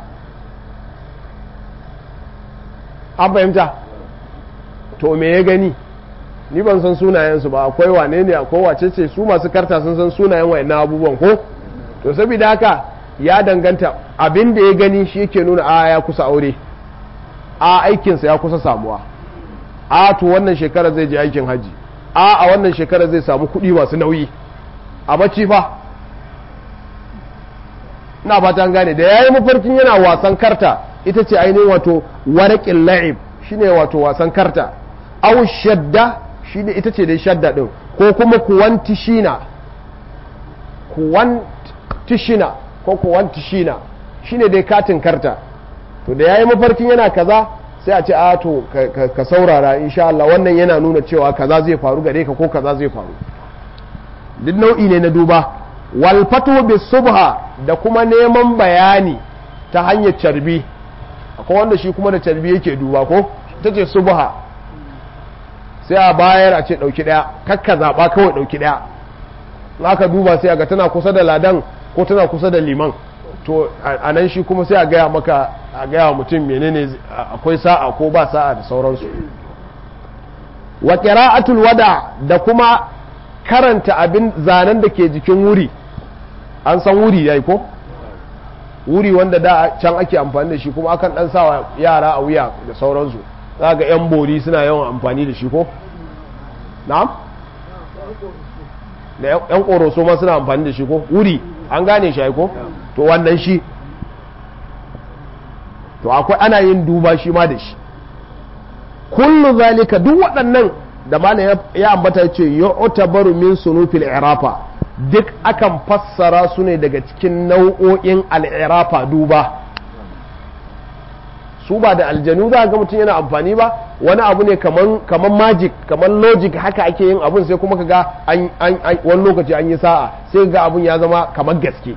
an fahimta to me ya gani ni ban san sunayensu ba akwai wane ne akwai wace ce su masu karta sun san sunayen wayannan abubuwan ko to saboda haka ya danganta abin da ya gani shi yake nuna a ya kusa aure a aikinsa ya kusa samuwa a to wannan shekarar zai je aikin haji a a wannan shekarar zai samu kuɗi masu nauyi a bacci fa ina fata gane da yayi mafarkin yana wasan karta ita ce ainihin wato waraƙin la'ib shine wato wasan karta aw shadda shine ita ce dai shadda din ko kuma kuwantishina kuwantishina ko kuwantishina shine dai katin karta to da yayi mafarkin yana kaza sai a ce a to ka saurara insha Allah wannan yana nuna cewa kaza zai faru gare ka ko kaza zai faru duk nau'i ne na duba wal fatu bis subha da kuma neman bayani ta hanyar carbi akwai wanda shi kuma da carbi yake duba ko ta ce subha sai a bayar a ce dauki daya kakka zaba kawai dauki daya in aka duba sai a ga tana kusa da ladan ko tana kusa da liman to a nan shi kuma sai a gaya maka a gaya mutum menene akwai sa'a ko ba sa'a da sauransu wa qira'atul wada da kuma karanta abin zanen da ke jikin wuri an san wuri yayi ko wuri wanda da can ake amfani da shi kuma akan dan sawa yara a wuya da sauransu za ga yan bori suna yawan amfani da shi ko na'am da yan ƙoroso ma suna amfani da shi ko wuri an gane shi ko to wannan shi to akwai ana yin duba shi ma da shi kullu zalika duk waɗannan da malam ya ambata ce yu'tabaru min sunufil irafa duk akan fassara su ne daga cikin nau'o'in al'irafa duba su ba da aljanu za ga mutum yana amfani ba wani abu ne kaman magic kaman logic haka ake yin abun sai kuma kaga wani lokaci an yi sa'a sai ga abun ya zama kamar gaske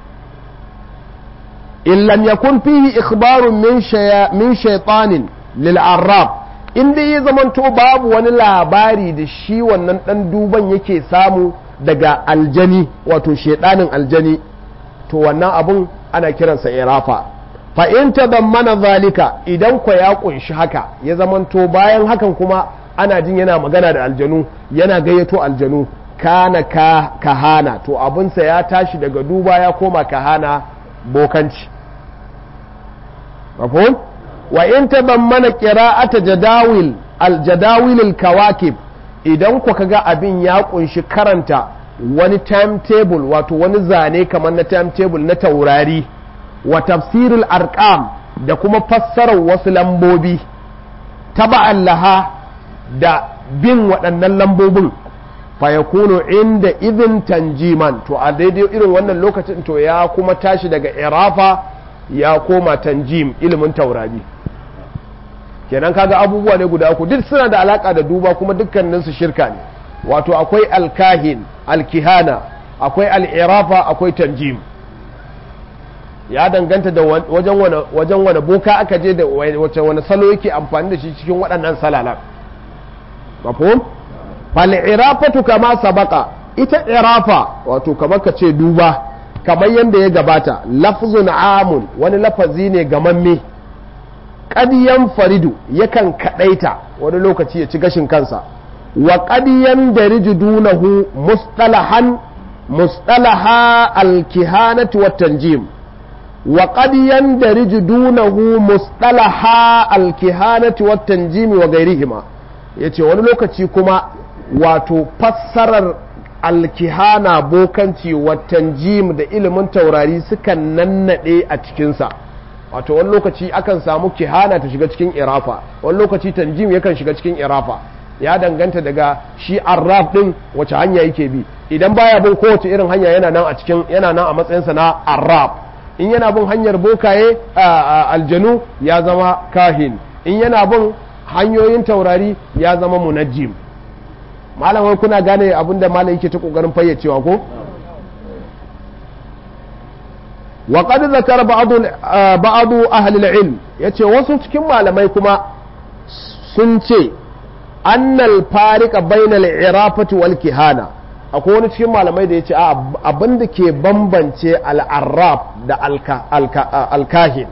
in lam yakun fihi ikhbarun min shaytanin lil arrab in dai ya zamanto babu wani labari da shi wannan dan duban yake samu daga aljani wato shedanin aljani to wannan abun ana kiransa irafa fa in tadammana zalika idan kwa ya kunshi haka ya zamanto bayan hakan kuma ana jin yana magana da aljanu yana gayyato aljanu kana ka kahana to abunsa ya tashi daga duba ya koma kahana bokanci mafhum wa in tadammana qira'ata jadawil al-jadawil al-kawakib idan ku kaga abin ya kunshi karanta wani timetable wato wani zane kamar na timetable na taurari wa tafsirul arqam da kuma fassarar wasu lambobi taba'an laha da bin waɗannan lambobin fa yakunu inda idin tanjiman to a daidai irin wannan lokacin to ya kuma tashi daga irafa ya koma tanjim ilimin taurari kenan kaga abubuwa ne guda uku duk suna da alaka da duba kuma dukkaninsu shirka ne wato akwai alkahin alkihana akwai al'irafa akwai tanjim ya danganta da wajen wani boka aka je da wace wani salo yake amfani da shi cikin waɗannan salalan mafhum fal'irafatu kama sabaka ita irafa wato kamar ka ce duba kamar yadda ya gabata lafzun amun wani lafazi ne gamamme ƙadiyan faridu yakan kaɗaita wani lokaci ya ci gashin kansa wa ƙadiyan da dunahu mustalahan mustalaha alkihanati wa tanjim wa ƙadiyan da dunahu mustalaha alkihanati wa tanjim wa gairihima ya ce wani lokaci kuma wato fassarar alkihana bokanci wa tanjim da ilimin taurari sukan nannaɗe a cikinsa wato wani lokaci akan samu kihana ta shiga cikin irafa wani lokaci tanjim yakan shiga cikin irafa ya danganta daga shi arraf din wace hanya yake bi idan baya bin kowace irin hanya yana nan a cikin yana nan a matsayinsa na arraf in yana bin hanyar bokaye aljanu ya zama kahin in yana bin hanyoyin taurari ya zama munajjim malamai kuna gane abinda malam yake ta kokarin fayyacewa ko wa qad zakara ba'du ahli al-ilm yace wasu cikin malamai kuma sun ce annal farika bainal irafati wal kihana akwai wani cikin malamai da yace abin da ke bambance al-arraf da al-kahin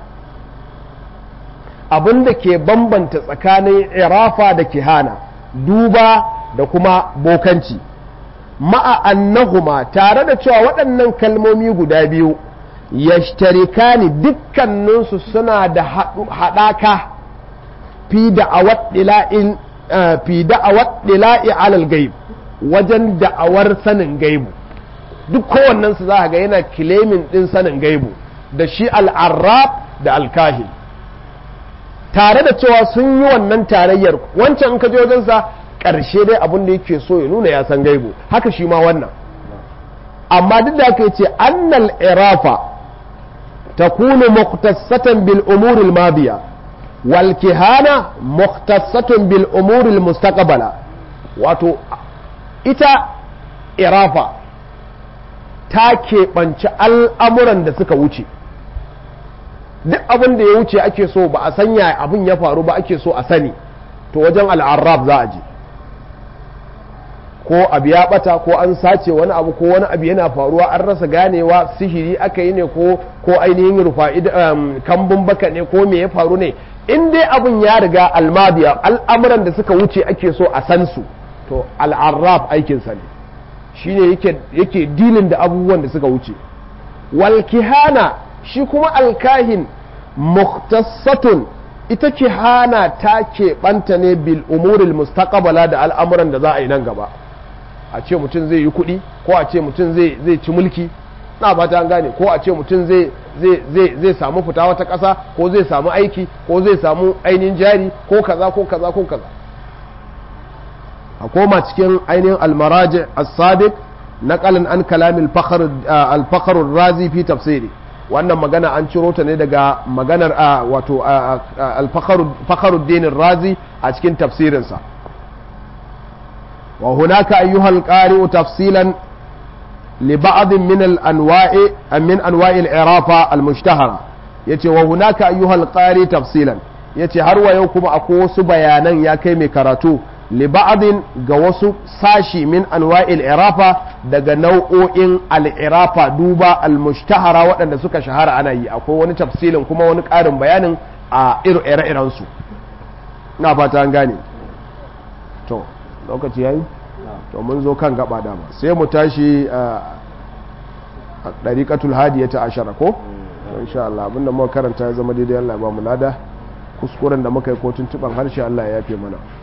abin da ke bambanta tsakanin irafa da kihana duba da kuma bokanci ma'a annahuma tare da cewa waɗannan kalmomi guda biyu yashtarikani dukkaninsu suna da haɗaka fi da'awar dila'in fi da'awar dila'i alal gaib wajen da'awar sanin gaibu duk kowannensu za ga yana kilemin ɗin sanin gaibu da shi al'arrab da alkahin tare da cewa sun yi wannan tarayyar wancan in ka je wajensa ƙarshe dai abin da yake so ya nuna ya san gaibu haka shi ma wannan amma duk da aka ce annal irafa takunu mukhtassatan bil umuril madiya wal kihana mukhtassatun bil umuril mustaqbala wato ita irafa ta keɓanci al'amuran da suka wuce duk abin da ya wuce ake so ba a sanya abin ya faru ba ake so a sani to wajen al'arraf za a je ko abu ya bata ko an sace wani abu ko wani abu yana faruwa an rasa ganewa sihiri aka yi ne ko ko ainihin rufa kambun baka ne ko me ya faru ne in dai abun ya riga almadiya al'amuran da suka wuce ake so a san su to al'arraf aikinsa ne shine yake yake dilin da abubuwan da suka wuce wal kihana shi kuma alkahin muhtassatun ita kihana ta keɓanta ne bil umuril mustaqbala da al'amuran da za a yi nan gaba a ce mutum zai yi kuɗi ko a ce mutum zai ci mulki na ba ta gane ko a ce mutum zai samu fita wata ƙasa ko zai samu aiki ko zai samu ainihin jari ko kaza ko kaza ko kaza a koma cikin ainihin almaraji as-sadiq naqalan an kalamin al-fakhr razi fi tafsiri wannan magana an ciro ta ne daga maganar wato al-fakhruddin razi a cikin tafsirinsa wa hunaka ayyuhal qari'u tafsilan لبعض من الانواع من انواع العرافه المشتهره yace wa hunaka ayyuhal qari tafsilan yace har wa yau kuma akwai wasu bayanan ya kai mai karatu li ba'din ga wasu sashi min anwa'il irafa daga nau'o'in al-irafa duba al-mushtahara waɗanda suka shahara ana yi akwai wani tafsilin kuma wani ƙarin bayanin a ire-iren su ina fata an gane to lokaci yayi to mun zo kan gaba dama sai mu tashi a ɗariƙatul hadiya ta ashara ko insha Allah abinda muka karanta ya zama daidai Allah ya ba mu lada kuskuren da muka yi ko tuntuban harshe Allah ya yafe mana